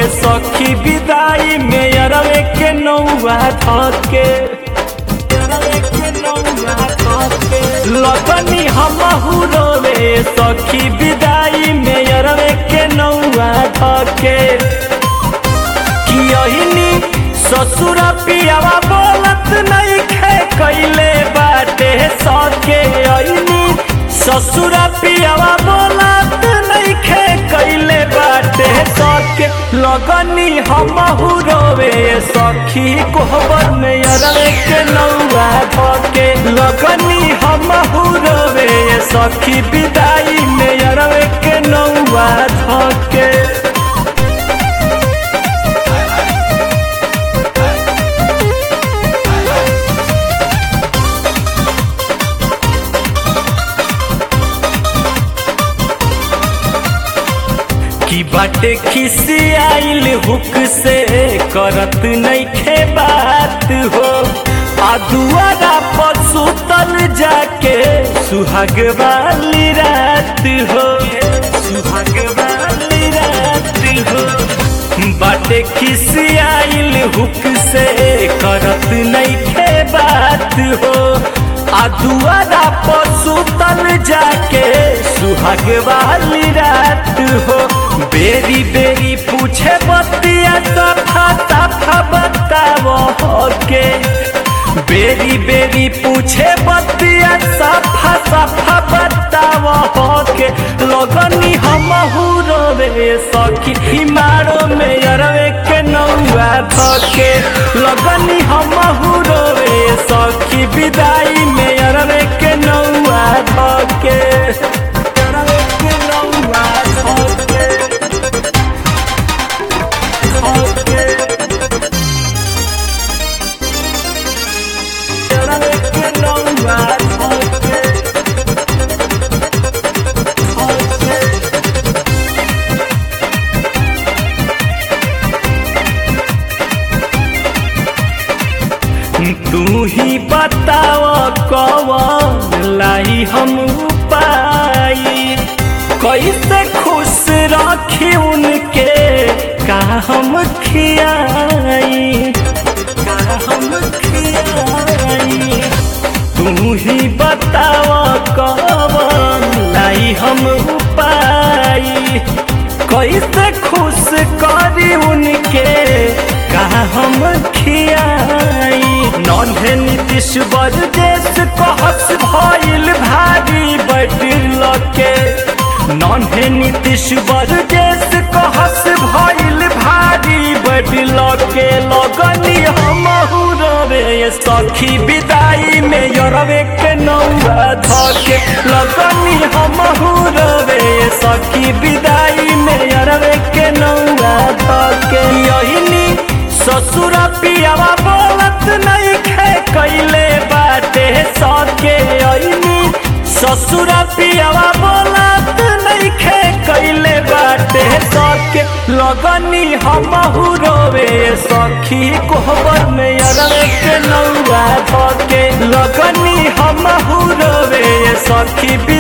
सखी विदाई में अरवे के नौआ धके अरवे के नौआ धके लगनी हमहू रोवे सखी विदाई में अरवे के नौआ धके कियहिनी ससुर पियावा बोलत नहीं खे कैले बाटे सके अइनी ससुर पियावा बोलत नहीं खे कैले बाटे सके लगनी हमहू रोवे सखी कोहबर में अरवे के नौआ धके लगनी हमहू रोवे सखी विदाई में अरवे के नौआ धके की बाटे खिसी आइल हुक से करत नइखे बात हो आ दुआरा पर सुतल जाके सुहाग वाली रात हो सुहाग वाली रात हो बाटे खिसी आइल हुक से करत नइखे बात हो आ दुआरा पर सुतल जाके सुहाग वाली रात हो बेरी बेरी पूछे बतिया सफा सफा बताओ के बेरी बेरी पूछे बतिया सफा सफा बताओ के लगनी हम रोवे सखी हिमारो में अरवे के नौआ धके लगनी हम रोवे सखी विदाई में अरवे के नौआ धके अरवे के नौआ धके धके अरवे के नौआ धके धके तू ही बताव कवन लाई हम पाई कैसे खुश रखी उनके का हम खियाई का हम खियाई तू ही बताव कवन लाई हम पाई कैसे खुश करी उनके का हम खियाई नन्हे नीतीश बरदेश कहस भइल भारी बैठल के नन्हे नीतीश बरदेश कहस भइल भारी बैठल के लगनी हम रवे सखी विदाई में यरवे के नौआ धके लगनी हम रवे सखी विदाई में यरवे के नौआ धके यहिनी ससुर पियावा बोलत नहीं खे कैले बाटे सके अइनी ससुर पियावा बोलत नहीं खे कैले बाटे सके लगनी हम रोवे सखी कोहबर में अरवे के नौआ धके लगनी हम रोवे सखी